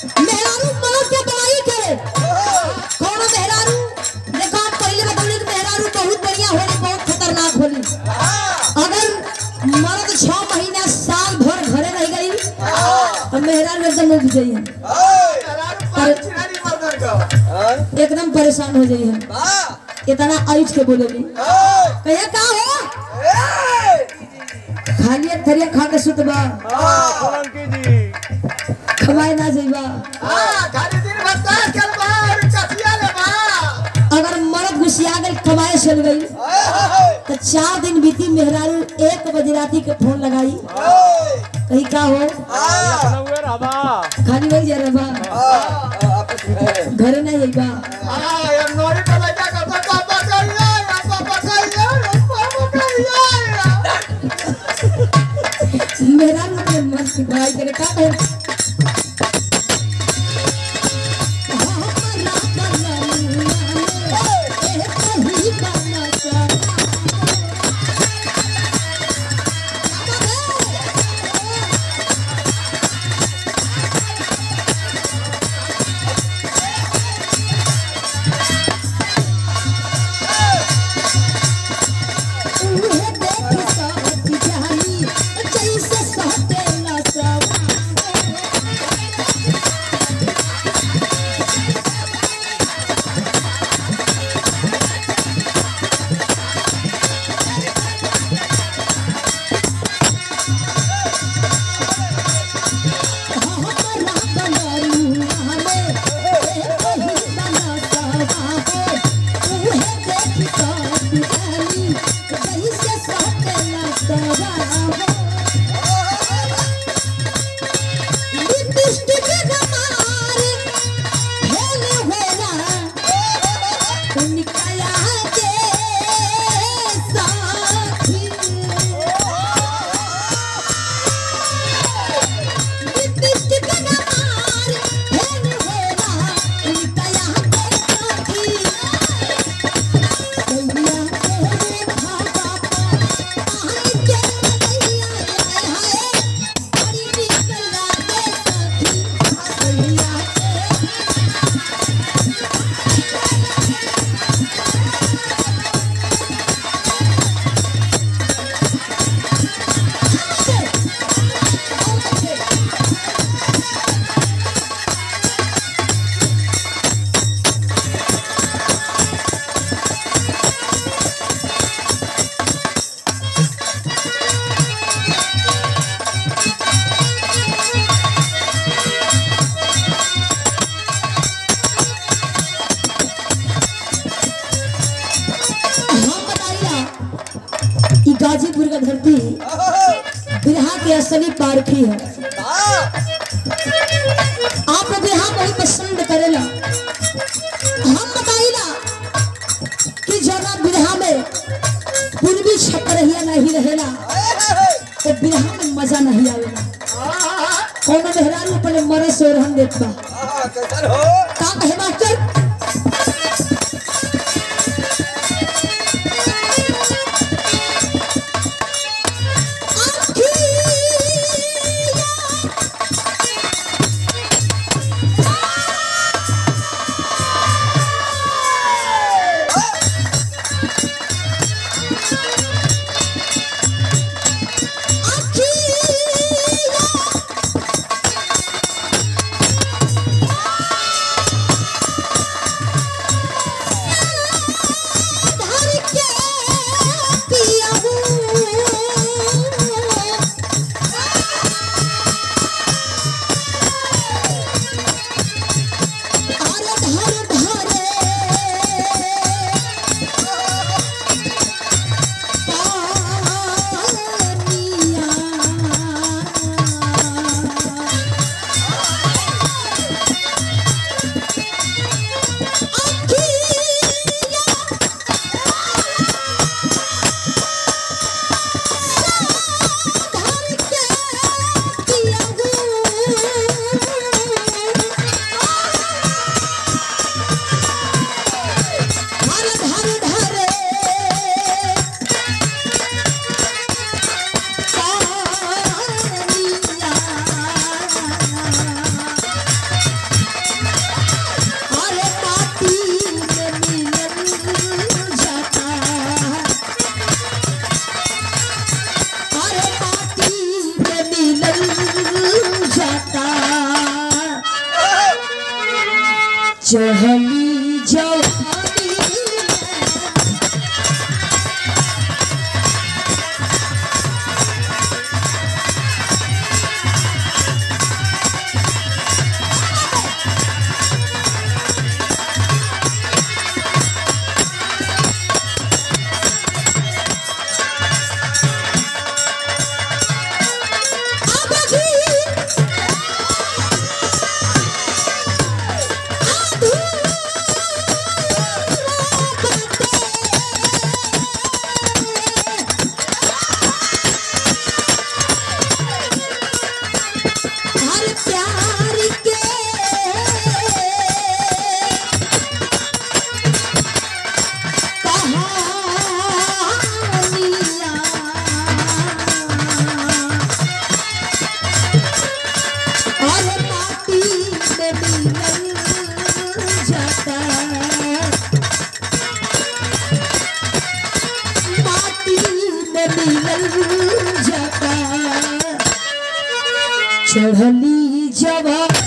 मेहरारू मौत के बड़ाई करे कौन मेहरारू देखो आप पहले बतौले कि मेहरारू बहुत बढ़िया होली बहुत खतरनाक होली अगर मर्द छह महीना साल भर घरे रह गई तो मेहरारू एकदम उग जाई है एकदम परेशान हो जाई है इतना आयुष के बोलेगी कहिए का हो खाली एक थरिया खा के सुतबा खवाए ना जाइबा अगर मर्द घुसिया गई कमाए चल गई तो चार दिन बीती मेहरारू एक बजे राती के फोन लगाई कहीं का हो खाली वही जा रहा घरे नहीं आइबा मेहरारू के मन की भाई करे का कहे जैसे सहते ना सब हम बताइला ई गाजीपुर का धरती बिरहा के असली पारखी है आप लोग बिरहा बहुत पसंद करेला हम बताइला कि जना बिरहा में पूर्वी छपरहिया नहीं रहेला तो बिरहा में मजा नहीं आवेला कौन मेहरारू अपने मरे से रहन देत बा का कहे मास्टर चढ़ली जवानी अब हर प्यार के कहानियाँ और माटी में मिलन जाता माटी में मिलन जाता चढ़ली जवानी